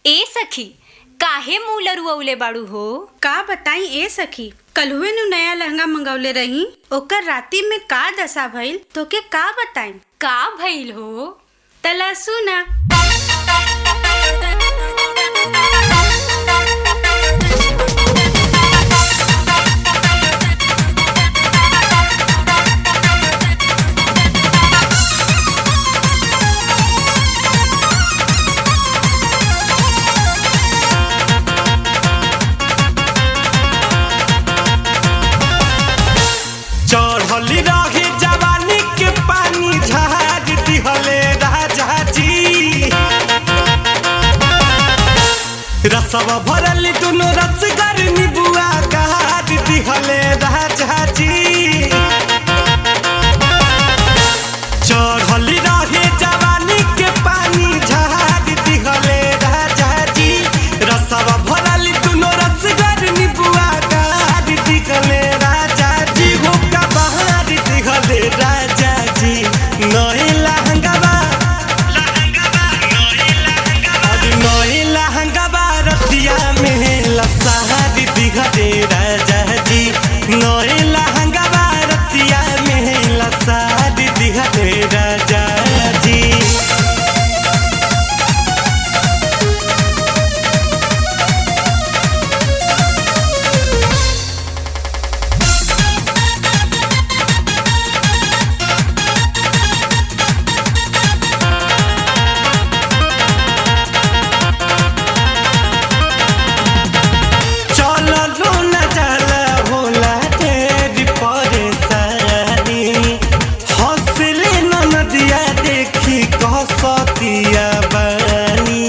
ए सखी काहे मुंह लरुअले बाड़ू हो का बताई ए सखी कलहुए नु नया लहंगा मंगवले रही ओकर राती में का दशा भइल तोके का बताई का भइल हो तला सुना चढ़ली रही जवानी के पानी झाज दिहले राजा जी रसवा भरल दुनो रसगर निबुआ काट दिहले राजा जी चढ़ली रही जवानी के पानी झाज दिहले राजा जी रसवा भरल दुनो रसगर निबुआ काट दिहले राजा जी हो का बहार दिहले राजा जी नही लहंगवा अरे नही लहंगवा रतिया में लसहारी दिहले राजा जी नही लहंगवा रतिया में लसहारी दिहले राजा जी चललो न जाला होला तेरी परेशानी हंसले न नदिया देखी कसतिया बानी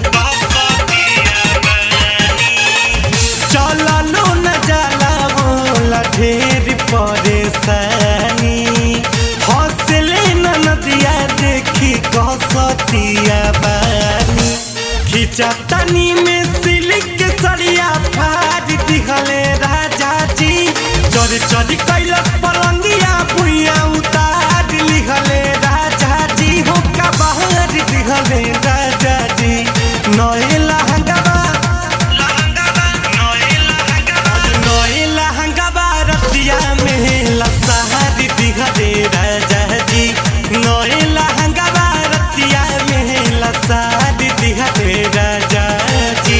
चललो न जाला होला ढेर परेशानी हंसले न नदिया देखी कसतिया बानी खिंचा तनी में सिल्क के सरिया फाड़ दिहले राजा जी चोरी चोरी कैलक पलंगिया भुइया उतार लिहले राजा जी हो का बाहर दिहले राजा जी नए लहंगवा नए लहंगवा रतिया में लसहारी दिहले राजा जी नए लहंगवा रतिया में लसहारी दिहले राजा जी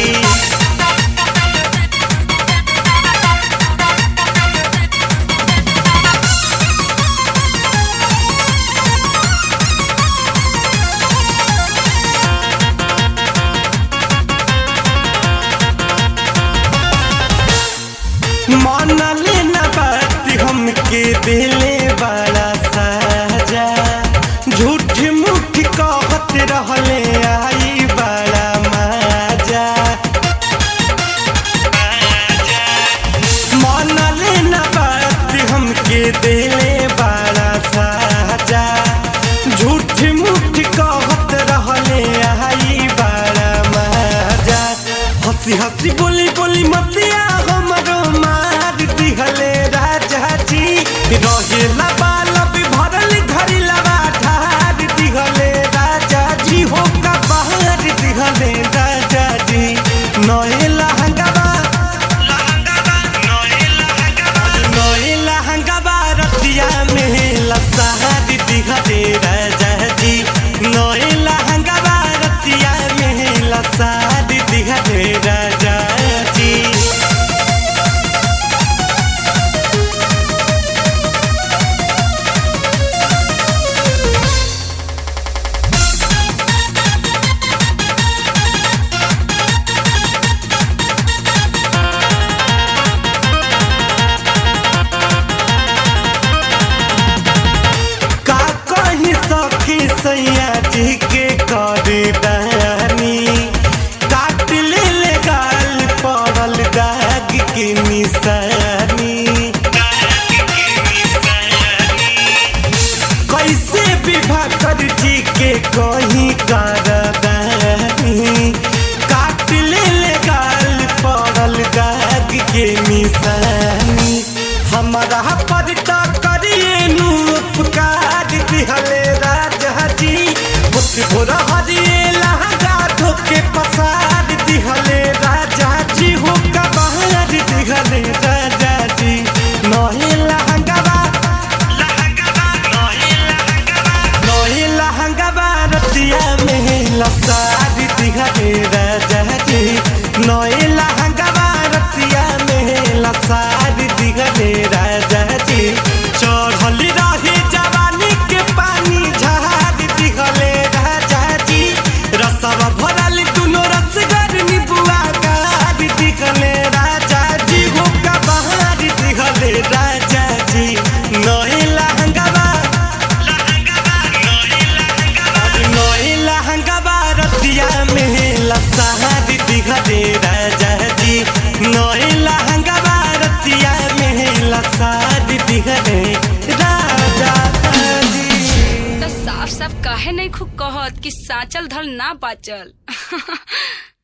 मानले न बात हमके दिले बड़ा साजा झूठ मुठ कहत रहले आई बड़ा मजा मानले न बात हमके दिले बड़ा साजा झूठ मुठ कहत रहले आई बड़ा मजा हंसी हंसी बोली बोली मतिया हमरो मार दिहले राजा जी रहेला बालब भरल घड़ी लगा ढार दिहले राजा जी हो का बाहर दिहले राजा जी नए लहंगवा नए लहंगवा रतिया में लसहारी दिहले राजा जी नए लहंगवा रतिया में लसहारी दिहले राजा जी का कही सखी सैया जी के करे दानी काट ले ले गाल पड़ल दाग के निशानी कैसे विवाह कर जी के कहीं कर दानी काट ले ले गाल पड़ल दाग के निशानी हमारा पर तो करिए नु उपकार दिहले राजा जी भोर हरिए लहंगा धोके पसार राजा जी नए लहंगवा रतिया में लसार दिहले राजा जी चढ़ल रहे जवानी के पानी झार दिहले राजा जी रसवा भरल दुनो रसगर निबुआ कार दिहले राजा जी हो कबार दिहले राजा जी नए लहंगवा नए लहंगवा रतिया में लसार दिहले राजा जी नए लहंगवा रतिया में लसार दिहले राजा जी त साफ साफ काहे नहीं खूब कहत कि साचल धल ना बाचल